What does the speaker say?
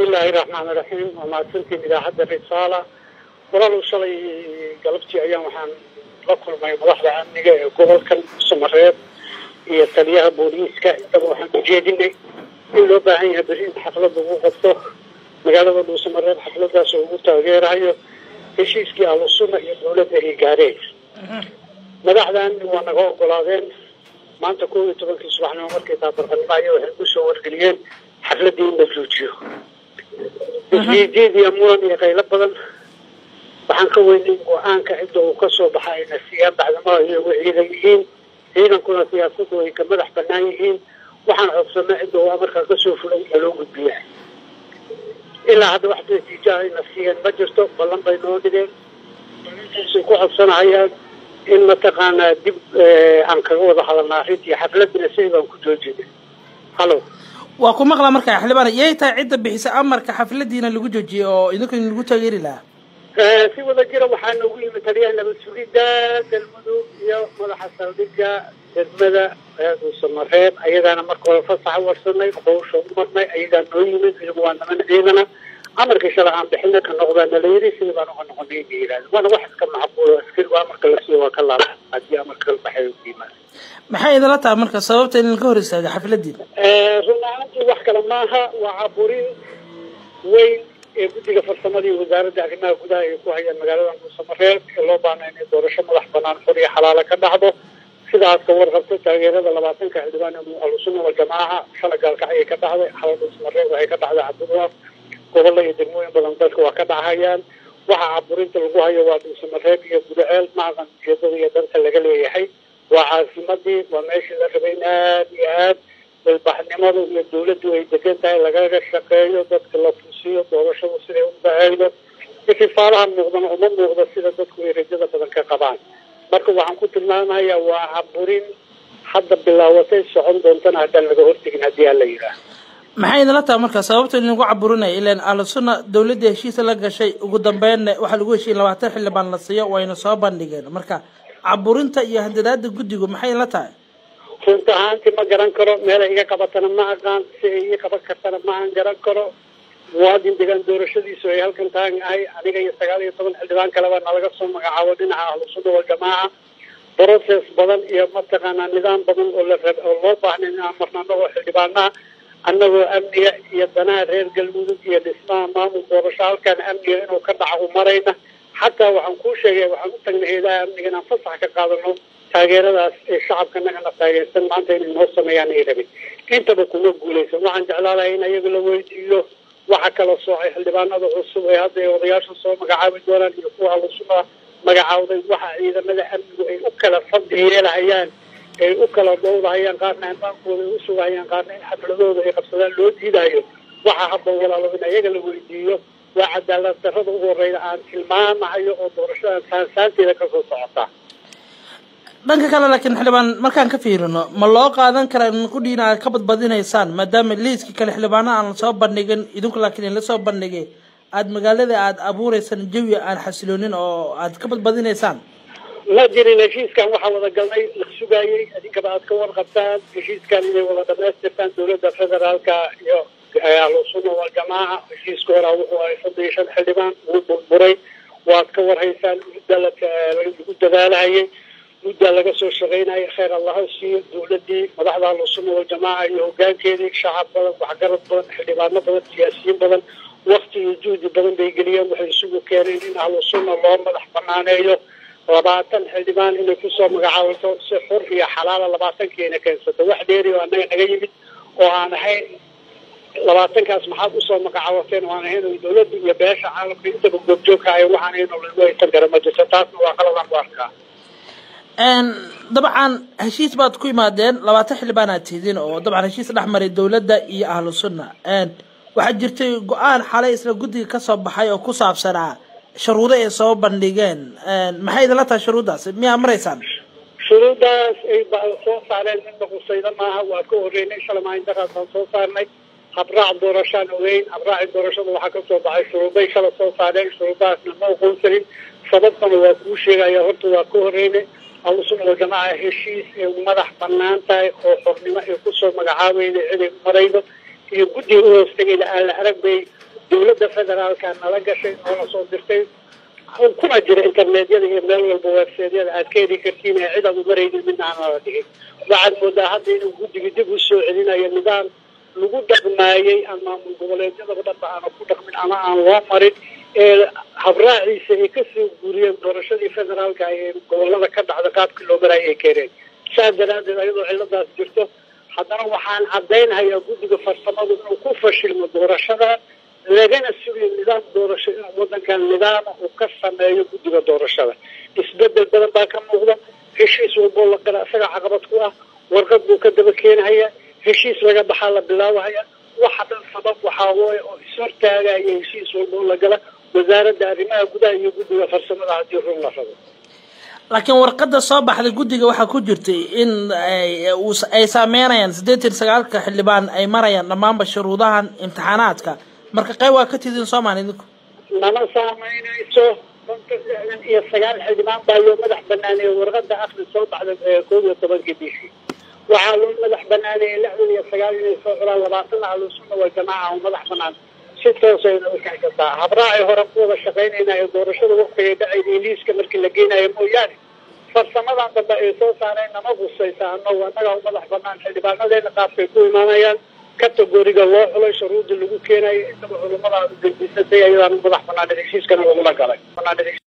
bismillaahi raxmaani raxiim waa mahadsantiin idaacadda risaala walaalow shalay galabtii ayaan waxaan la kulmay madaxda amniga ee gobolkan samareeb iyo taliyaha booliiska intaba waxaan ujeedinay in loo baahan yahay beri in xaflad lagu qabto magaalada dhuusamareeb xafladaas oo ugu taageerayo heshiiskii ahlusunna iyo dowladda ay gaareen madaxdan waa naga ogolaadeen maanta kow iyo tobankii subaxnimo markay taabarqanimaaya waxay ku soo wargeliyeen xafladdii in la joojiyo isjiijiid iyo muran iyo qaylo badan waxaan ka weynay go-aanka cidda uu ka soo baxa ayna siiyaan bacdamaha iyagu ciidan yihiin ciidankuna siyaasaddu ay ka madax banaan yihiin waxaan codsanay cidda uu amarkaa kasoo fulay ee loo gudbiya ilaa hadda wax natiijaha ayna siiyeen ma jirto ballan bay noo dhigeen ballantaasay ku codsanahayaan in mataqaanaa dib aan kaga wada hadalna arrintii xafladina sidii baan ku joojinay hallo waa ku maqlaa markaa xildhibaan yay tahay cidda bixisa amarka xafladiina lagu joojiyey oo idinku lagu taageeri lahaa si wada jira waxaa noogu yimid taliyaha nabad sugidda galmudug iyo madaxa saldhigga degmada dhuusamareeb ayagaana marka hore fasaxa warsanay howsha u marnay ayagaa noo yimid iyagu waa niman ciidana amarkii shala aan bixina ka noqdaa nalayiri sidii baan uga noqonay inay yidhahda waana wax iska macquulo askari amarka la siiyo waa ka laaba haddii amarka la baxay u yimaada maxay idinla tahay marka sababta in laga hor istaaga xafladiina run ahaantii wax kale maaha waa caburin weyn ee guddiga farsamada iyo wasaaradda arrimaha gudaha ay ku hayaan magaalada dhuusamareeb ee loo baana inay doorasho madax banaan xor iyo xalaalo ka dhacdo sidaas ka warqabto taageerada labaatanka xildhibaan ahlusunna waljamaaca shala gaalkacayay ka dhacday xala dhuusamareeb waxay ka dhacday cabdulwaaf gobolla iyo degmooyin badan dalka waa ka dhacayaan waxa caburinta lagu hayo waa dhuusamareeb iyo gudaceel macaqan ujeedada iyo danta laga leeyahay waa caasimadii waa meeshii la rabay in aad iyo aad ilbaxnimadu iyo dawladdu ay degan tahay lagaga shaqeeyo dadka la fusiyo doorashadu siday u dhaceydo ififaalaha muuqdana uma muuqdo sida dadku ay rajada badan ka qabaan marka waxaan ku tilmaamayaa waa caburin hadda bilaawatay socon doontana haddaan laga hortegin haddii aan la yidhaah maxay idinla tahay marka sababta idinku caburinaya ilan ahlusunna dawladda heshiisa la gashay ugu dambeynna waxaa lagu heshiiyey labaatan xildhibaan la siiyo wayna soo bandhigeen marka caburinta iyo handadaada guddigu maxay idinla tahay runta ahaantii ma garan karo meelay iga qabatana ma aqaan si ay ii qaban kartana ma aan garan karo muwaadin degaan doorashadiisu ay halkan taagan ahay aniga iyo sagaal iyo toban xildhibaan kaleba nalaga soo magacaabo dhinaca ahlusunna waljamaaca process badan iyo mataqaanaa nidaam badan oo la rab oo loo baahnay inaan marno annagoo xildhibaanaha annagoo amniga iyo danaha reer galmudug iyo dhismaha maamul doorasho halkan amniga inuu ka dhaco u marayna xataa waxaan kuu sheegay waxaan u tagnay heedaha amniga inaan fasax ka qaadano taageeradaas ee shacabka nagana taageersan maanta inay noo sameeyaan ay rabin intaba kuma guulaysan waxaan jeclaalahay in ayaga la weydiiyo waxa kala soocay xildhibaanada cusub ee hadda ay odayaasha soo magacaabi doonaan iyo kuwa halusuma magacaawday waxa ciidamada amnigu ay u kala fadli yeelahayaan ay u kala dhowdahayaan qaarna amaankooda ay u sugahayaan qaarna in xafladooda ay qabsadaan loo diidayo waxa hadda walaalo in ayaga la weydiiyo waa cadaalad darrada ugu horeyda aan tilmaamahayo oo doorashada saansaanteeda kasoo socota dhanka kale laakiin xildhibaan markaan ka fiirino ma loo qaadan kara in kudhiina aad ka badbadinaysaan maadaama liiskii kale xildhibaana aan lasoo bandhigin idinku laakiin in lasoo bandhigay aada magaalada aada abuureysaan jawi aan xasiloonin oo aad ka badbadinaysaan ma jirin heshiiskan waxaa wada galnay la sugaayey idinkaba aad ka warqabtaan heshiiskan inay wada dhamaystirtaan dowladda federaalka iyo ahlusunna waljamaaca heshiiska horaa wuxuu ahay soddon iyo shan xildhibaan wuu burburay waad ka warhaysaan mudda lagu dadaalahayay muddaa laga soo shaqaynaya kheyr allaha siiyo dawladdii madaxda ahlusunna waljamaaca iyo hogaankeedii shacab badan waxgarad badan xildhibaano badan siyaasiyiin badan wakti iyo juhdi badan bay geliyeen waxay isugu keeneen in ahlusunna loo madax banaaneeyo labaatan xildhibaan inay kusoo magacaabato si xur iyo xalaala labaatankiina keensato wax dheeri oo annaga naga yimid oo aan ahayn labaatankaas maxaad usoo magacaabateen oo aan ahayn oo dawladda iyo beesha caalamka intaba goobjoogka ay waxaan ahayn oo lagu haysan kara ma jirto taasna waa qaladaan ku arkaa dabcan heshiis baad ku imaadeen labaatan xildhibaan aad tihiin oo dabcan heshiis dhex maray dawladda iyo ahlu sunna waxaa jirtay go-aan xalay isla guddiga kasoo baxay oo ku saabsanaa shuruudo ay soo bandhigeen maxay idinla tahay shuruuddaas miyaa maraysaan shuruuddaas ay soo saareen midna qusayda maaha waa ka horeynay shalamaaindaraas aan soo saarnay habraac doorashaan ogeyn habraaci doorashada waxaa kasoo baxay shuruuday shala soo saareen shuruudahaasna ma aqoonsanin sababtana waa kuu sheegaya horta waa ka horeynay ahlusunna waljamaaca heshiis ay madax banaan tahay oo xornimo ay kusoo magacaabayda ciday maraydo iyo guddiga u hoostegayda aan la arag bay dowladda federaalka nala gashay noola soo dirtay kuna jira internetyada iyo meel walba websaydyada aad ka heli kartiin ee cid aad umaraynin midna aan nala dhigin waxaad moodaa hadda inuu guddiga dib u soo celinayo nidaam lagu dhaqmaayey ama maamul goboleedyadaba dhanba aana ku dhaqmin ama aan loo marin ee habraaciisa ay kasoo guuriyeen doorashadii federaalka ee gobolada ka dhacda qaabkii loo maraayo ay keeneen saas daraaddeed ayadoo ciladaas jirto haddana waxaan caddaynhayaa guddiga farsamadu inuu ku fashilmo doorashada lagana sugayo nidaam doorasho inuu wadankan nidaama uu ka sameeyo guddiga doorashada isbedel badan baa ka muuqda heshiis walboo la gala isaga caqabad ku ah warqad buu ka daba keenhayaa heshiis laga baxaa la bilaabahaya waxa dhan sabab waxaa wooye oo ishortaagaya heshiis walboo la gala wasaaradda arrimaha gudaha iyo guddiga farsamada haddii run la rabo laakiin warqadda soo baxday guddiga waxaa ku jirtay in ay saameynayaan siddeetan sagaalka xildhibaan ay marayaan dhammaanba shuruudahan imtixaanaadka marka qayb waa ka tidin soomaali idinku nama saameynayso konton lixdan iyo sagaal xildhibaan baa loo madax banaaneeyey warqadda akri soo baxda koob iyo tobankii bishii waxaa loo madax banaaneeyey lixdan iyo sagaal inay soo xulaan labaatan ahlusunna waa jamaaca oo madax banaan si toosayna u kaxgataa habraacii hore ku wada shaqaynayna ee doorashada waqtigay dhacayday liiska markii la geenayo mooyaane farsamadan dambe ay soo saareen nama husaysa anagu annagaa u madax banaan xildhibaanadeena qaabkay ku imaanayaan kategoriga loo xulay shuruudda lagu keenayo intaba culummada dembisatay ayadaan u madax banaan heshiiskana lagula galay